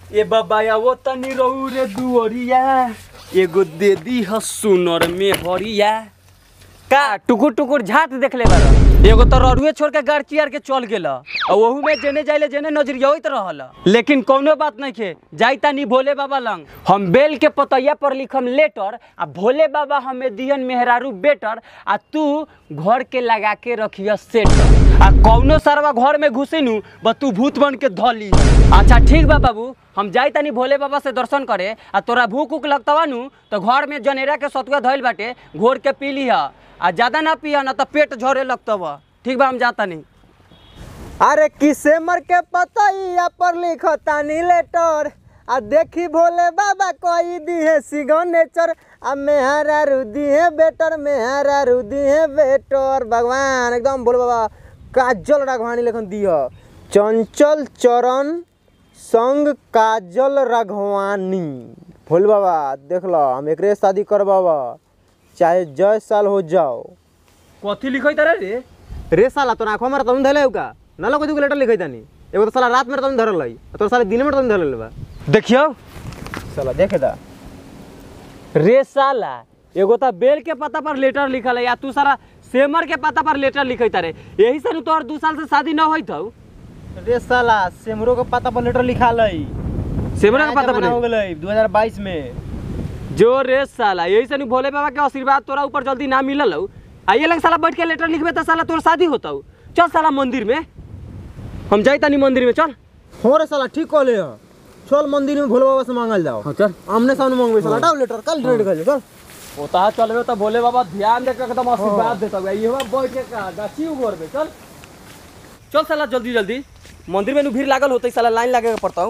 ए बाबा वो तनी रहू रे दुअरिया एगो दे दी ह सुनर में हरिया का टुकुर टुकुर झाट देख ले बार एगो तो ररुए छोड़ के गाड़चियार के चल गेल और ओहू में जेने जाइले जेने नजरियोइत रहल लेकिन कौनो बात नहीं खे जाई तानी भोले बाबा लंग हम बेल के पतैया पर लिखम लेटर आ भोले बाबा हमें दिहन मेहरारू बेटर आ तू घर के लगा के रखिय सेटर आ कौनो सरवा घर में घुसिनु ब तू भूत बन के धली अच्छा ठीक बा बाबू हम जाई तानी भोले बाबा से दर्शन करे आ तोरा भूख उक लगतवा नु तो घर में जनेरा के सतुआ धइल बाटे घोर के पी लिहा आ ज्यादा ना पिया ना तो पेट झरे लगतवा ठीक बा हम जाता नहीं अरे किसे मर के पतैया पर लिखतानी लेटर आ देखी भोले बाबा कोई दिहे सिग्नेचर आ मेहरा रुदी है बेटर मेहरा रुदी है बेटर भगवान एकदम भोले बाबा काजल राघवानी लेखन दिह चंचल चरण संग काजल राघवानी भोले बाबा देख लो हम एकरे से शादी करबाबा चाहे जय साल हो जाओ कथी लिखै तारे रे रे साला तो आंखों में तुम धले का ना लोग को लेटर लिखै तानी एगो तो साला रात में तुम धरल है तो साला दिन में तुम धरल बा देखियो साला देखे दा रे साला एगो तो बेल के पता पर लेटर लिखल है या तू सारा सेमर के पता पर लेटर लिखै तारे यही से नु तोहर दू साल से शादी न होइत हौ रे साला सेमरो के पता पर लेटर लिखा लई सेमर के पता पर हो गेलै 2022 में जो रे साला यही से नु भोले बाबा के आशीर्वाद तोरा ऊपर जल्दी ना मिलल हौ आइए लग साला बैठ के लेटर लिखबे त साला तोर शादी होतौ चल साला मंदिर में हम जाई तानी मंदिर में चल हो रे साला ठीक कहले ह चल मंदिर में भोले बाबा से मांगल जाओ चल आमने सामने मांगबे साला हटाओ लेटर कल रेड कर चल ओता चलबे तो भोले बाबा ध्यान दे के एकदम आशीर्वाद देता है ये बैठ के का गाछी उगोर में चल चल साला जल्दी जल्दी मंदिर में नु भीड़ लागल होतै साला लाइन लागे के पड़ता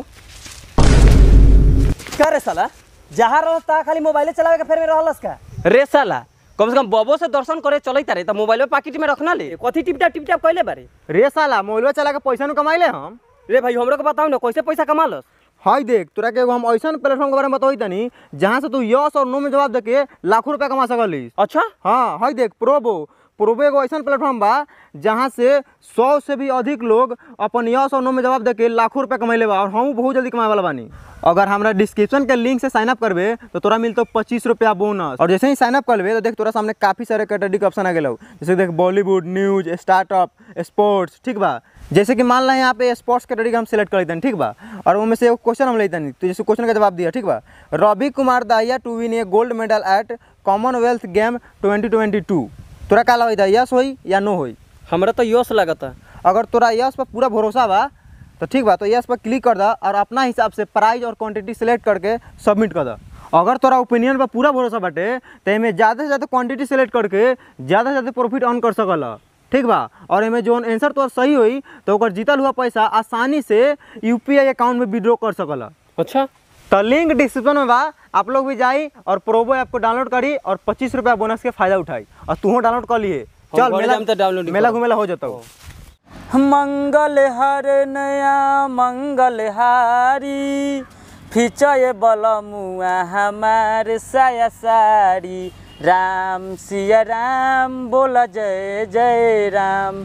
का रे साला जहाँ रह ता खाली मोबाइले चलावे के फेर में रहलस का रे साला कम से कम बबो से दर्शन करे चलैता रे त मोबाइल में पाकिट में रखना ले कथी टिपटाप टिपटाप कइले बारे रे साला मोबाइल चला के पैसा नु कमाइले हम रे भाई हमरो के बताओ ना कैसे पैसा कमालस हाय देख तोरा के एगो हम ऐसन प्लेटफॉर्म के बारे में बताई तनी जहाँ से तू यस और नो में जवाब देके लाखों रुपया कमा सकलिस अच्छा हाँ हाय देख प्रोबो प्रोबो एगो ऐसा प्लेटफॉर्म बा जहाँ से सौ से भी अधिक लोग अपन यस और नो में जवाब देके लाखों रुपया कमैले बा और हम बहुत जल्दी कमाए वाला बानी अगर हमरा डिस्क्रिप्शन के लिंक से साइन अप करबे तो तोरा मिलतो पच्चीस रुपया बोनस और जैसे ही साइन अप करबे तो देख तोरा सामने काफी सारे कैटेगरी के ऑप्शन आ गेलो जैसे देख बॉलीवुड न्यूज स्टार्टअप स्पोर्ट्स ठीक बा जैसे कि मान ला यहाँ पे स्पोर्ट्स कैटेगरी का हम सिलेक्ट कर लेते ठीक बा और उनमें से एगो क्वेश्चन हम लेते तो जैसे क्वेश्चन का जवाब दिया ठीक बा Ravi Kumar Dahiya to win a gold medal at Commonwealth game 2022 तोरा का लगता है यस होई या नो होई हमरा तो यस लागता अगर तोरा यस पर पूरा भरोसा बा तो ठीक बा तो यस पर क्लिक कर दा और अपना हिसाब से प्राइस और क्वांटिटी सेलेक्ट करके सबमिट कर दा अगर तोरा ओपिनियन पर पूरा भरोसा बाटे तो एमे ज़्यादा से ज़्यादा क्वांटिटी सेलेक्ट करके ज़्यादा से ज़्यादा प्रॉफिट अर्न कर सकल ठीक बा और एमे जो आंसर तोर सही होई तो ओकर जीतल हुआ पैसा आसानी से यूपीआई अकाउंट में विड्रॉ कर सकल अच्छा तो लिंक डिस्क्रिप्शन में बा आप लोग भी जाई और प्रोबो ऐप को डाउनलोड करी और पच्चीस रुपया बोनस के फायदा उठाई और तू डाउनलोड कर लिए हम चल घरे मेला जाम तो download ही मेला करब। घूमेला हो जाता मंगल हर नया मंगल हारी फिचय बलमुआ हमार साया सारी राम सिया राम बोला जय जय राम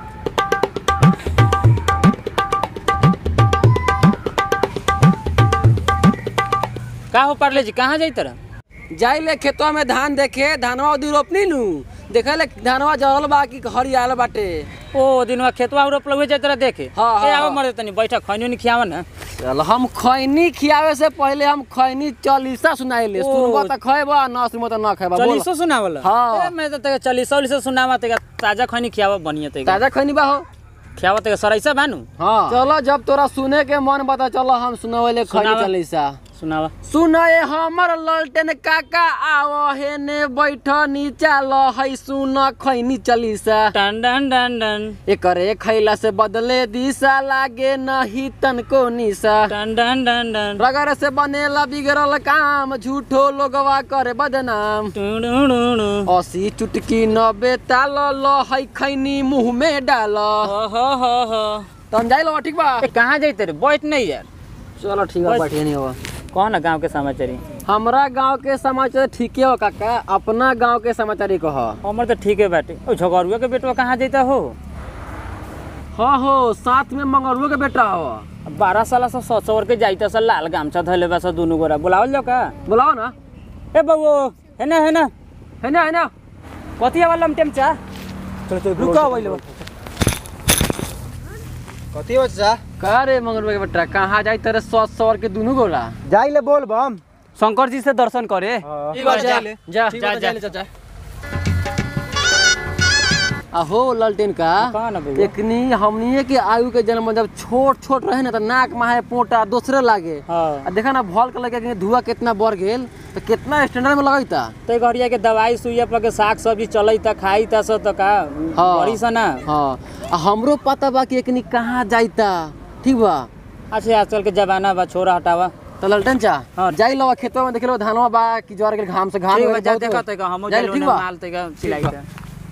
का हो पारले जी कहाँ जाई तरह जाइले खेतवा में धान देखे धानवा उदी रोपनी नु देखे ले धानवा जहल बा कि हरियाल बाटे ओ दिनवा खेतवा रोप लगे जाई तरह देखे हाँ, हाँ, ए आओ हाँ। मर तनी बैठा खैनी नहीं खियावा ना चल हम खैनी खियावे से पहले हम खैनी चालीसा सुनाइले ओ। सुनबा त खैबा ना सुनबा त ना खैबा बोल चलीसो सुनावला हाँ। ए मैं तो तेगा चलीसो उलीसो सुनावा तेगा ताजा खैनी खियावा बढ़िया तेगा ताजा खैनी बा हो खियावा तेगा सरैसा बानू हाँ चलो जब तोरा सुने के मन बता चलो हम सुनावेले खैनी सुनावा। चालीसा सुनावा सुनाए हमर ललटेन काका आओ हेने बैठ नीचा ल है सुन खैनी चालीसा टन डन डन डन एकरे खैला से बदले दिशा लागे नहीं तनको निशा टन डन डन डन रगड़ से बनेला बिगड़ल काम झूठो लोगवा करे बदनाम टुडुडुडु अस्सी चुटकी नब्बे ताल ल है खैनी मुंह में डाल हो हो हो हो तम जाइल बा, ठीक बा ए कहाँ जाई तेरे बैठ नहीं यार चलो ठीक है बैठिए नहीं हो कौन है गांव के समाचारी हमरा गांव के समाचार ठीके हो काका अपना गांव के समाचार कह हमर तो ठीक है बाटे ओ झगड़ुआ के बेटवा कहाँ जाता हो हाँ हो साथ में मंगरुआ के बेटा हो बारह साल से सौ सौ के जाइता सा लाल गामछा धैले बा सा दुनू गोरा बुलावल जाओ का बुलाओ ना ए बबू है ना है ना है ना है ना कथी वाला लमटेम चा चलो चलो रुका वही लो कथी हो चाचा का रे मंगल के बेटा कहाँ जाई तेरे सौ सौ के दुनू गोला जाई ले बोल बम शंकर जी से दर्शन करे जा जा जा जा अहो ललटेन का कहाँ ना बबुआ? एकनी हमनी के आयु के जन्म जब छोट छोट रहे ना तो नाक माहे पोटा दूसरे लागे हाँ आ देखा ना भल के लगे कि धुआं कितना बढ़ गेल तो कितना स्टैंडर्ड में लगैता ते घरिया के दवाई सुइया पर के साग सब्जी चलई त खाई त सो त का हाँ। बड़ी सा ना हाँ आ हमरो पता बा कि एकनी कहाँ जाइता ठीक बा अच्छा आजकल के जमाना बा छोरा हटावा तो ललटन चा हाँ। जाई लो खेतवा में देख लो धानवा बा कि ज्वार के घाम से घाम ठीक बा वगैरह जा बहुत देखा होई। त हम जाई लो, ठीक बा माल त का सिलाई त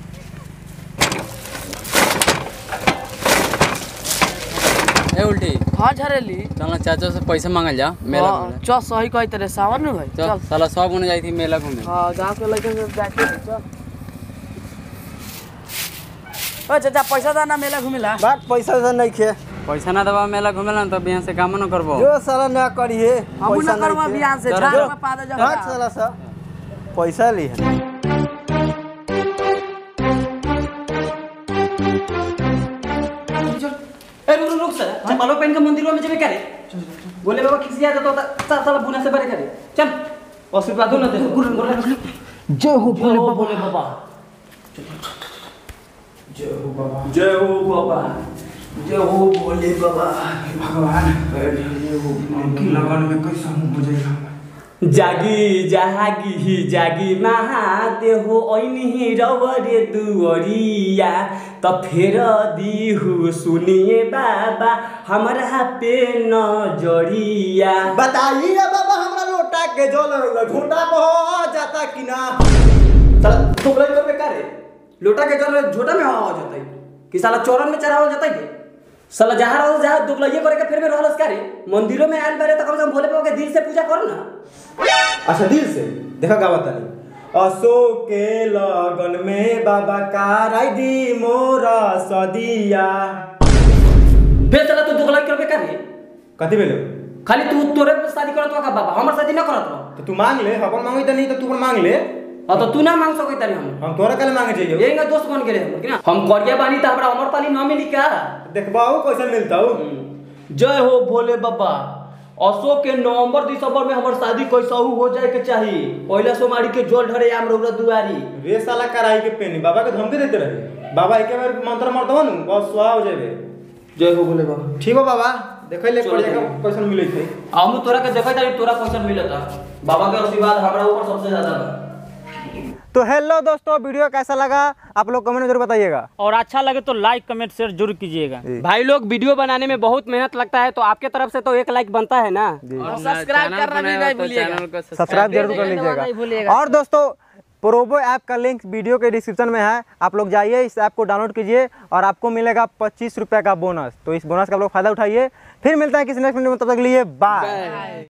ए उल्टी हाँ झरेली चल चाचा से पैसा मांगल जा मेला हाँ, घूमे चल सही कही तेरे सावन में भाई चल चल साला सब गुने जाई थी मेला घूमे हाँ गाँव के लड़के से बैठे थे, चल ओ चाचा पैसा दाना मेला घूमेला बात पैसा वैसा नहीं खे पैसा ना दबा मेला घूमे ला तब यहाँ से काम न करबो जो साला ना करिए हम ना करवा बिहान से झाड़ में पा दे जा हट साला सा पैसा ली है ए रुक रुक सर चप्पलों पहन के मंदिरों में जेबे करे बोले बाबा खिसिया जाता होता साला साला बुना से बड़े करे चल आशीर्वाद न दे गुरु गुरु जय हो जय हो भोले बाबा जय हो बाबा जय हो बाबा जय हो भोले बाबा जागी जागी जागी महादेव ऐनी रवरे दुअरिया त फेर दिहु सुनिए बाबा हमरा पे नजरिया बताइए बाबा हमरा लोटा के जल झोटा हो जाता कि ना साला टोकलाई करबे का रे लोटा के जल झोटा में हवा हो जतई कि साला चौरन में चढ़ावल जतई के साला जहाँ रहल जहाँ दुबलइये करे के फिर में रहलस का रे मंदिरों में आयल बारे त कम से कम भोले बाबा के दिल से पूजा करो ना अच्छा दिल से देखा का बतानी अशोक के लगन में बाबा कार दी मोरा सदिया फिर साला तू दुबलाई करबे का रे कथी भेलो खाली तू तोरे पे शादी करत हो का बाबा हमर शादी ना करत रहो तो तू मांग ले अपन मांगी तो नहीं तो तू अपन मांग ले हाँ तो तू ना मांग सकै तारी हम हम तोरा कल मांगे चाहिए यही का दोस्त बन गेले हम कि ना हम करिया बानी त हमरा अमर पाली ना मिली का देखबाओ कैसे मिलता हो जय हो भोले बाबा अशोक के नवंबर दिसंबर में हमर शादी कैसाहू हो जाए के चाहिए पहला सोमारी के जोल ढरे आम रौरा दुआरी वे साला कराई के पेनी बाबा के धमकी देते रहे बाबा एक बार मंत्र मारता हो न बस सुहा हो जाबे जय हो भोले बाबा ठीक हो बाबा देखै ले चलो, कोड़िया का चलो। कैसन मिलै छै हम तोरा के देखै तारी तोरा क्वेश्चन मिलता बाबा के आशीर्वाद हमरा ऊपर सबसे ज्यादा बा तो हेलो दोस्तों वीडियो कैसा लगा आप लोग कमेंट में जरूर बताइएगा और अच्छा लगे तो लाइक कमेंट शेयर जरूर कीजिएगा भाई लोग वीडियो बनाने में बहुत मेहनत लगता है तो आपके तरफ से तो एक लाइक बनता है ना और सब्सक्राइब करना भी नहीं भूलिएगा सब्सक्राइब जरूर कर नहीं लीजिएगा भूलिएगा। और दोस्तों प्रोबो ऐप का लिंक वीडियो के डिस्क्रिप्शन में है आप लोग जाइए इस ऐप को डाउनलोड कीजिए और आपको मिलेगा पच्चीस रुपये का बोनस तो इस बोनस का आप लोग फायदा उठाइए फिर मिलता है किसी नेक्स्ट वीडियो में तब तक के लिए बाय